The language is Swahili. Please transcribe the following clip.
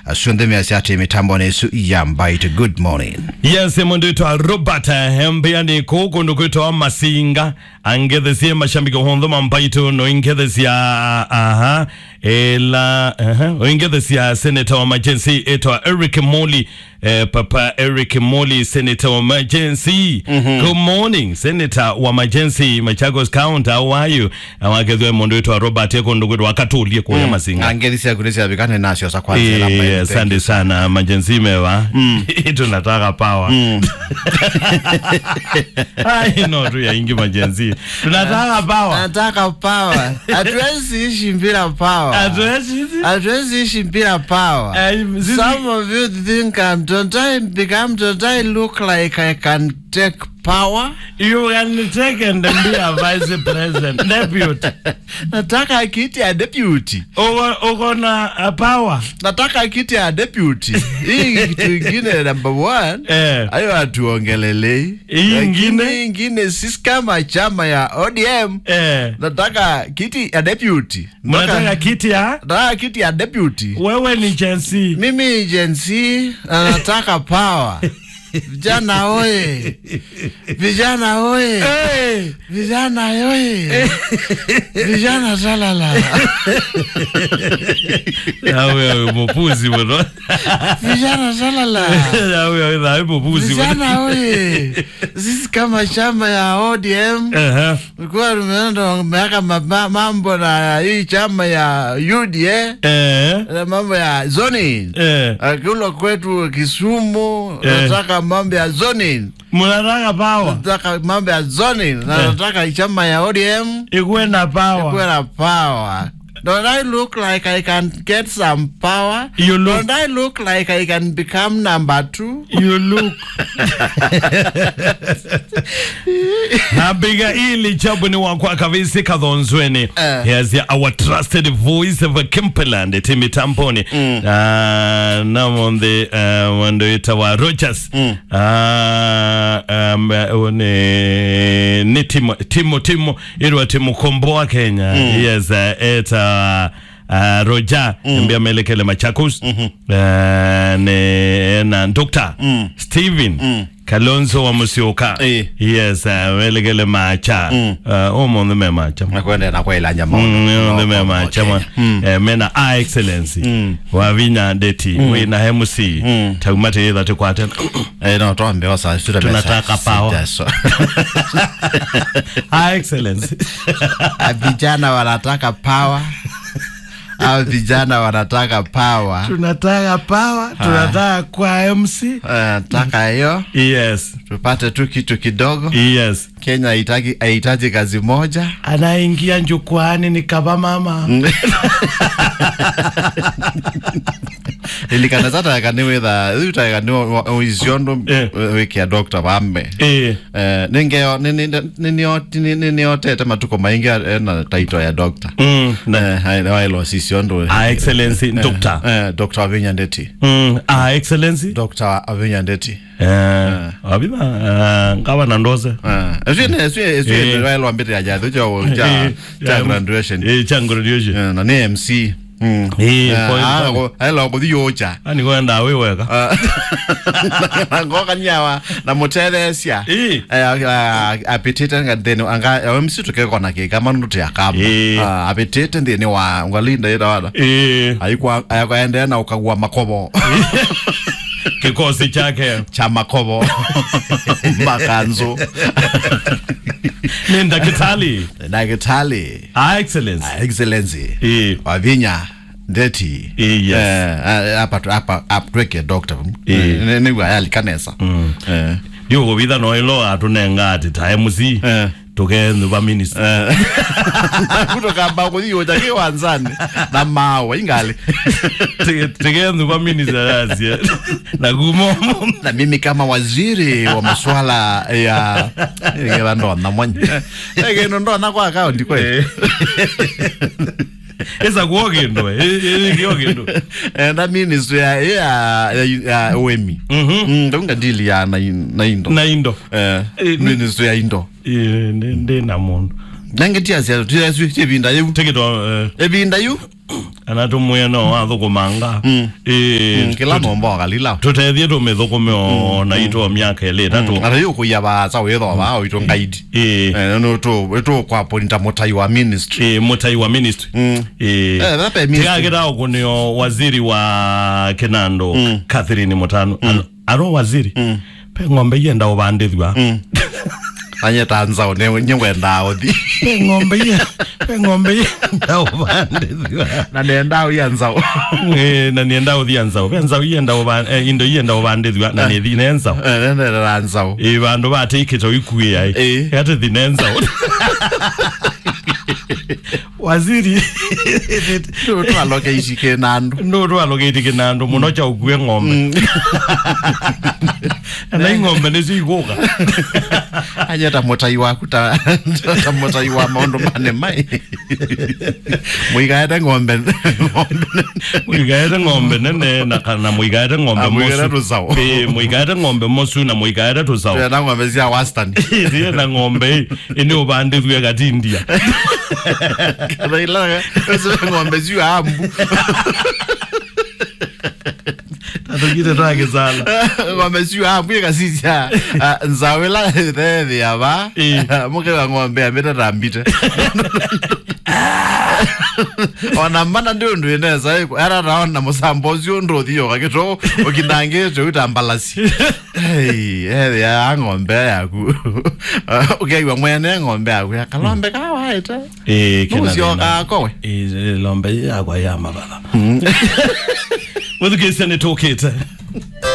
asuonthemiasi ati mitambo nesu yambaite good morning yes mundu witwa robert hembeani kuu kundu kwitwa masinga angethesie mashambiki hontho mampaitu no ingethesia aha ela aha oingethesia senator wa majensi itwa eric moli eh, papa eric moli senator wa majensi good morning senator wa majensi machagos county how are you awakethwe mundu witwa robert ekundu kwitwa wakatulie kuya masinga angethisia kunisia vikane nasio sa Eh, asante sana majenzi mewa tunataka pawa ai no tu yaingi majenzi tunataka pawa nataka pawa hatuwezi ishi bila pawa Hatuwezi- hatuwezi ishi bila pawa Eh, sisi- some of you think um, don't I become don't I look like I can take power you can take and be a vice president deputy nataka kiti ya deputy uko uko na uh, power nataka kiti ya deputy hii kitu ingine number one eh ayo hatuongelelei Hii Lakini ingine? hii ingine sisi kama chama ya ODM eh nataka kiti ya deputy mnataka kiti ya nataka kiti ya deputy wewe ni jensi mimi Gen Z na nataka power vijana oye vijana oye hey. vijana oye vijana salala yawe mupuzi bro vijana salala yawe yawe mupuzi bro vijana oye sisi kama chama ya ODM eh Tulikuwa tumeenda miaka maba- mambo na hii chama ya UDA eh na mambo ya zoning. eh Akula kwetu Kisumu Eh. nataka mambo ya zoning, mnataka power nataka mambo ya zoning na Eh. nataka chama ya ODM ikuwe na power kuwe na power. Don't I look like I can get some power? You look- Don't I look like I can become number two? you look nabiga ili chabu ni wakwa kavisi kathonzweni Eh. here's your, our trusted voice of Kimperland timi tamponi mm. uh, namonde uh, wandoita wa Rogers mm. uh, um, uh, ni, ni timo timo timo irwa timu komboa Kenya mm. yes uh, eta Uh, roja mm. mbia melekele machakos mm -hmm. uh, ne, na dr mm. stephen mm. kalonzo wa musioka Eh. yes uh, melekele macha mm. uh, omonde me macha Nakwenda na kwela nyama. onde me macha ma eh, mena a excellency mm. wavinya deti mm. wina hemusi mm. tagumate yetha tukwate Eh, no, tuambe wasa sura Tunataka power. a excellency Ah, vijana wanataka power au vijana wanataka power tunataka power tunataka kwa mc Eh, nataka hiyo yes tupate tu kitu kidogo yes kenya haitaki haihitaji kazi moja anaingia njukwani ni kava mama ilikana tatakaniwitha riu tatakani iciondu Eh. wikia dokta vambe eh Eh, ningeo niniotete matuko maingi ena taito ya dokta mm, na, wailos iciondu a excellency doctor dokta wavinya ndeti mm, a excellency dokta wavinya ndeti eh abima uh, ngava na ndoze Eh. wailwambite ajathu cho Eh, cha cha ya- graduation eh cha graduation Eh, na ni mc Mm. Eh, Eh, kwa- ah, ko- ailo kuthi yocha ani kwenda wiweka ngokanyawa na mutethecia Eh. apitite nthini anga mc tukekona kikama nuti akama Eh. Ah, apitite nthini wa ngalinda irawana eh aikwaendea na ukagua makobo kikosi chake cha makobo makanzu ni ndakitali dagitali a excellency excellency eh wavinya ndeti Eh, yes. Eh, apa apa aptweke doctor Eh. nigwa yalikanesa Eh. ndio vitha no ilo atunenga ati ta mc Eh. tukendu va minister kutokamba kuthiyoja kiwanzani na mawe ingali tikendu va minister asia na gumo na mimi kama waziri wa masuala ya gela ndona mwanya geno ndona kwa akaunti kwe esa kuo kindu kio kindu na ministry ya ya ya wemi Mhm. mm ndonga deal ya na na indo na indo eh Eh, ministry ya indo ndi na mundu nange tia sia tia sia ebinda yu tikito ebinda yu anatumwe no wathukumanga eh kila nombo kalila tutethie tumithukume ona itwo miaka ili itatu ata yu kuya ba sa wetho ba o ito ngaidi eh eh no to to kwa pointa motai wa ministry eh mutai wa ministry eh eh that pe ministry tigagira ukunio waziri wa kinando Catherine Mutano Alo- aro waziri pe ng'ombe yenda ubandithwa anye tanzao ne nyengwenda othi pe ng'ombe ye pe ng'ombe yenda ubandithwa na nenda o yanzao eh na nienda uthia nzao pe nzao yenda uba eh, indo yenda ubandithwa na ni thine nzao eh nenda ranzao eh bandu bateikite ikuya Eh. ai ate thine nzao waziri to to aloke ishike nandu no rwalogete kinando muno cha ukue ng'ombe na ing'ombe nä ciguga anye ta motai waku ta ta motai wa maundu mane mai muigaete ng'ombe ng'ombe muigaete ng'ombe nene na kana muigaete ng'ombe Ah, muigaete mosu tũcaũ. Ĩ, muigaete ng'ombe mosu na muigaete tũcaũ na ng'ombe cia wastani rie na ng'ombe ini ubandithue gatindia kana ila cio ng'ombe cio ambu tatugite twagicala ng'ombe cio ambu igacicia nzao ila thethi aba Ĩ. mukiga ng'ombe amite tambite ona mana ndi undu ineza era naona musambo ucio nduthi ukagito ukinangite utambalasi ethi ya ng'ombe yaku ukiaigua mwene ng'ombe yaku ya kalombe kawaite nucio gakowe lombe yakwa ya mabatha muthukicia nä tå kä te